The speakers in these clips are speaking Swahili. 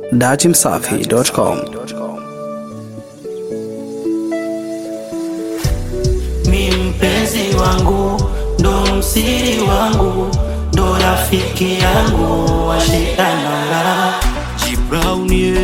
datimsafi.com. Mi mpenzi wangu ndo msiri wangu ndo rafiki yangu washikanala Jibraunie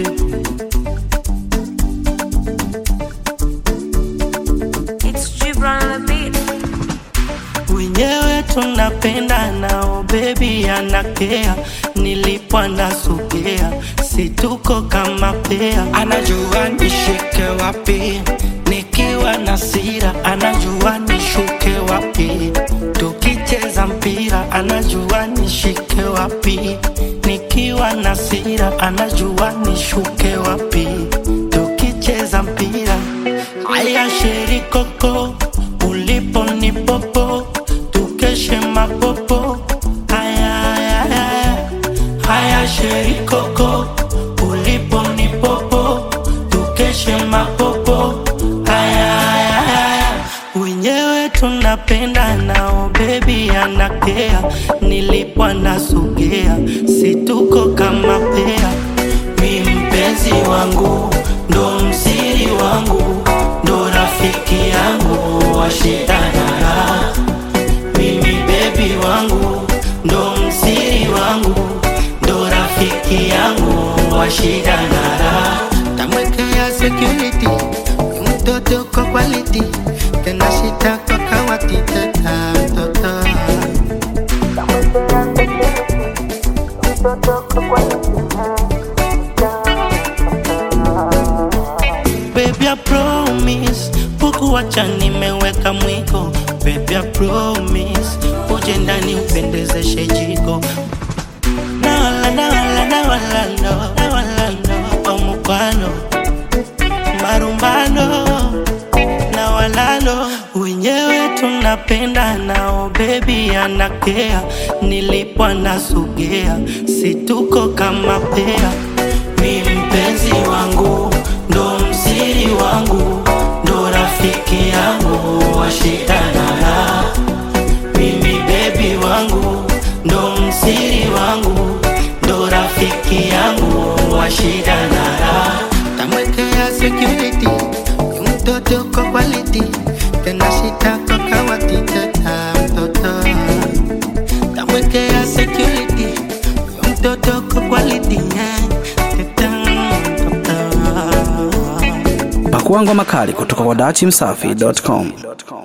It's Gibran on the beat. wenyewe tunapenda nao bebi anakea nilipo anasogea situko kama pea anajua nishike wapi nikiwa na sira anajua nishuke wapi tukicheza mpira anajua nishike wapi nikiwa na sira anajua nishuke wapi tukicheza mpira haya sherikoko ulipo ni popo tukeshe mapopo haya haya haya haya sherikoko ulipo ni popo tukeshe mapopo haya haya haya wenyewe tunapenda nao bebi anakea nilipo anasogea situko kama pea mi mpenzi wangu ndo msiri wangu ndo rafiki yangu washitanara mimi bebi wangu ndo msiri wangu ndo rafiki yangu washitanara tamwekea security ni mtoto kwa quality tena shita kwa kawati teta mtoto Baby, I promise Pukuwacha nimeweka mwiko Baby, I promise Uje ndani upendezeshe jiko Na wala, na wala, na wala, no Na wala, no Omukwano Marumbano Na wala, no Wenyewe tunapenda nao Baby, anakea Nilipo anasogea Situko kama pea mi mpenzi wangu ndo msiri wangu ndo rafiki yangu washitanala mimi bebi wangu ndo msiri wangu ndo rafiki yangu washitanala tamwekea security ni mtoto kwa quality tena shita kwa kawati teta mtoto tamwekea security ni mtoto kwa quality yeah. teta mtoto Pakua ngoma kali kutoka kwa datimsafi.com.